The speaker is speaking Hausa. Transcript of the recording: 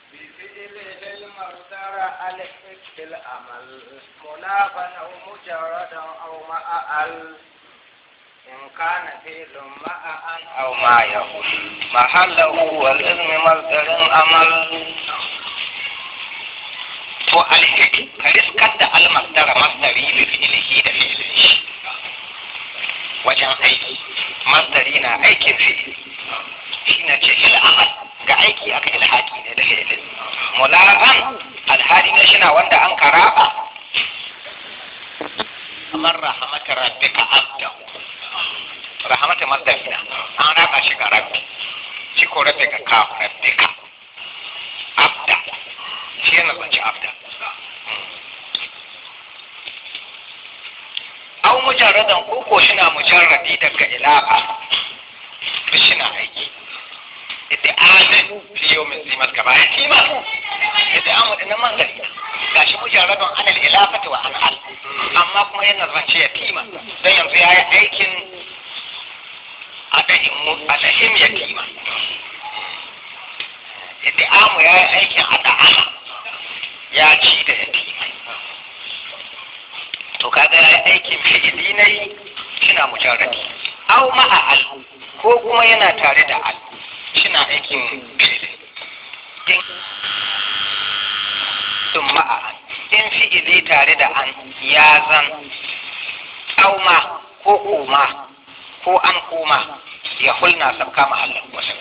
بفعله المصدر ألف في الأمل منافا أو مجردا أو مع ال إن كان فعل مع أن أو ما يقول محله والإذن مصدر أمل to alhiki ka riskar da almasdara masdari bi fi'ilihi da fi'ilin shi wajen aiki masdari na aikin fi'ili shi na ce il'amal ga aiki aka ilhaki ne da fi'ilin mula'an alhali na shina wanda an karaba kamar rahamata rabbika abdahu rahamata masdari na an raba shi ga rabbi shi ko rabbika ka rabbika abda shi yana zance abda au mujarradan ko ko shi na mujarradi daga ilaha duk shi na aiki ita amin fiye min zimat gaba ya kima ita amu da nan manzari gashi mujarradan anil ilafati wa an al amma kuma yana zance ya kima don yanzu ya yi aikin adahim ya kima ita amu ya yi aikin ada'ana ya ci da yatimai to kaga ya yi aikin fi'ili ne shina mujarradi aw ma'a al ko kuma yana tare da al shina aikin fi'ili in sun ma'a in fi'ili tare da an ya zan aw ma ko koma ko an koma ya hulna sabka mahallan wasu